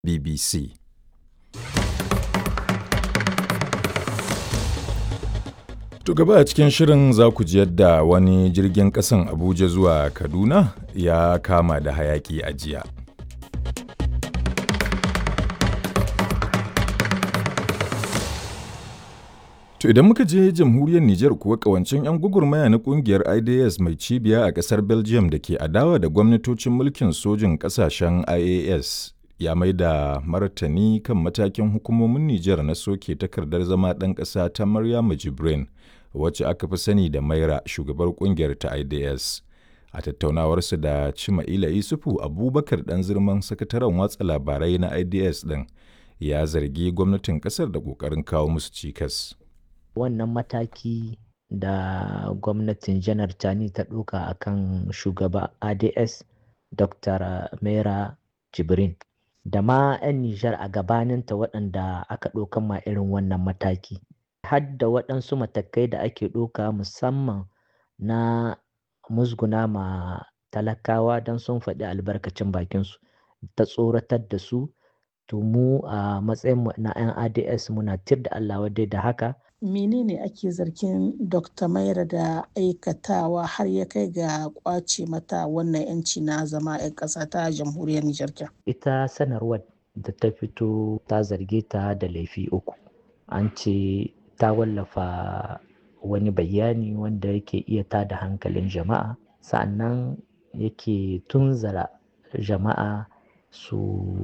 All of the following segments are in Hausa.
BBC. To gaba a cikin shirin za ku ji yadda wani jirgin ƙasan Abuja zuwa Kaduna ya kama da hayaƙi a jiya. To idan muka je jamhuriyar Nijar kuwa kawancin 'yan gugurmaya na kungiyar IDS mai cibiya a ƙasar Belgium da ke adawa da gwamnatocin mulkin sojin ƙasashen IAS ya mai da martani kan matakin hukumomin Nijar na soke takardar zama ɗan ƙasa ta Maryama Jibrin wacce aka fi sani da Maira shugabar kungiyar ta IDS. A tattaunawarsu da Cima'ila Isufu Abubakar ɗan zirman sakataren watsa labarai na IDS ɗin ya zargi gwamnatin ƙasar da ƙoƙarin kawo musu cikas. wannan mataki da gwamnatin janar tani ta ɗauka a kan shugaba ads dr mera jibrin da ma 'yan nijar a gabaninta waɗanda aka ɗaukan ma irin wannan mataki har da waɗansu matakai da ake ɗauka musamman na musguna ma talakawa don sun faɗi albarkacin bakinsu ta tsoratar da su to mu a matsayin na 'yan ads muna tir da allah wadai da haka menene ake zargin dr maira da aikatawa har ya kai ga kwace mata wannan yanci na zama 'yan ƙasa ta jamhuriyar nijar ita sanarwar da ta fito ta zarge ta da laifi uku an ce ta wallafa wani bayani wanda yake iya tada hankalin jama'a sa'annan yake tunzara jama'a su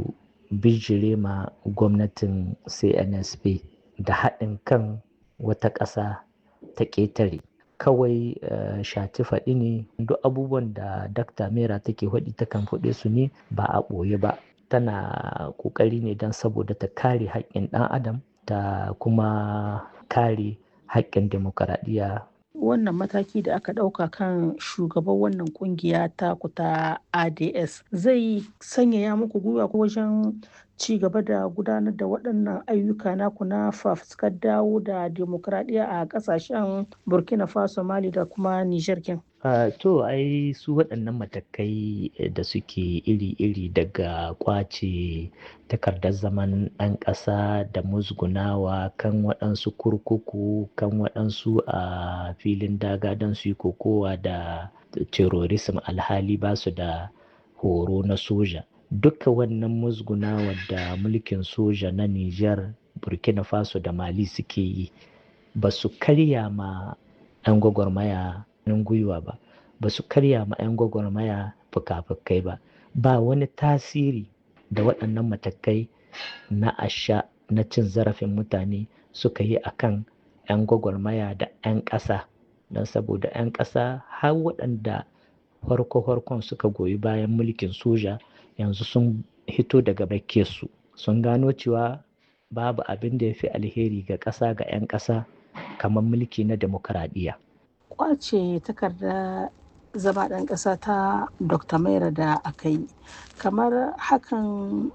bijire ma gwamnatin cnsp da haɗin kan wata ƙasa ta ƙetare kawai uh, shati faɗi ne duk abubuwan da dakta mera take faɗi takan faɗe su ne ba a ɓoye ba tana ƙoƙari ne don saboda ta kare haƙƙin ɗan adam ta kuma kare haƙƙin demokaradiyya wannan mataki da aka ɗauka kan shugaban wannan kungiya ta kuta ads zai sanyaya muku gwiwa ko wajen ci gaba da gudanar da waɗannan ayyuka naku na fafuskar dawo da demokradiyya a ƙasashen burkina faso mali da kuma niger kin Uh, to ai su waɗannan matakai da suke iri-iri daga kwace takardar zaman ɗan ƙasa da musgunawa kan waɗansu kurkuku kan waɗansu a uh, filin daga don su yi kokowa da terrorism alhali ba su da horo na soja duka wannan musgunawa da mulkin soja na Nijar, burkina faso da mali suke yi ba su karya ma 'yan gwagwarmaya hannun gwiwa ba ba su karya ma 'yan gwagwarmaya fuka-fukai ba ba wani tasiri da waɗannan matakai na asha na cin zarafin mutane suka yi a kan 'yan gwagwarmaya da 'yan ƙasa don saboda 'yan ƙasa har waɗanda farko-farkon suka goyi bayan mulkin soja yanzu sun hito daga su sun gano cewa babu abin da ya fi alheri ga ƙasa ga 'yan ƙasa kamar mulki na demokaradiyya. kwace takarda zama ɗan ƙasa ta dr maira da aka yi kamar hakan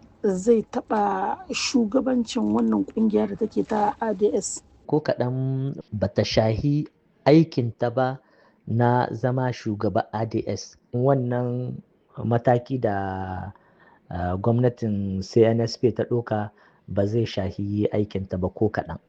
zai taɓa shugabancin wannan ƙungiya da take ta ads ko kaɗan bata shahi aikinta ba na zama shugaba ads wannan mataki da uh, gwamnatin cnsp ta ɗauka ba zai shahi aikinta ba ko kaɗan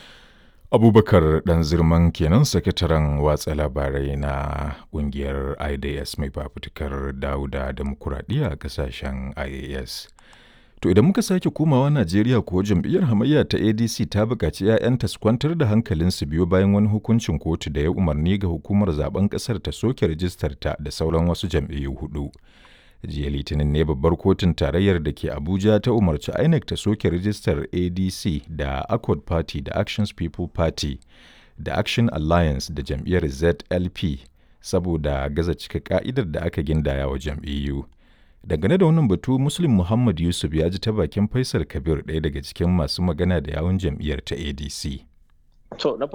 abubakar dan zirman kenan sakataren watsa labarai na kungiyar idas mai fafutukar dauda demokuraɗiyya a kasashen ias to idan muka sake komawa najeriya kuwa jam'iyyar hamayya ta adc ta buƙaci 'ya'yanta su kwantar da hankalinsu biyo bayan wani hukuncin kotu da ya umarni ga hukumar zaben ƙasar ta soke rijistar ta da sauran wasu jam'iyyu hudu jiya litinin ne babbar kotun tarayyar da ke abuja ta umarci inec ta soke rijistar adc da accord party da actions people party da action alliance da jam'iyyar zlp saboda gaza cika ka'idar da aka gindaya wa jam'iyyu dangane da wannan batu muslim muhammad yusuf ya ji ta bakin faisal kabir ɗaya daga cikin masu magana da yawun jam'iyyar ta adc To na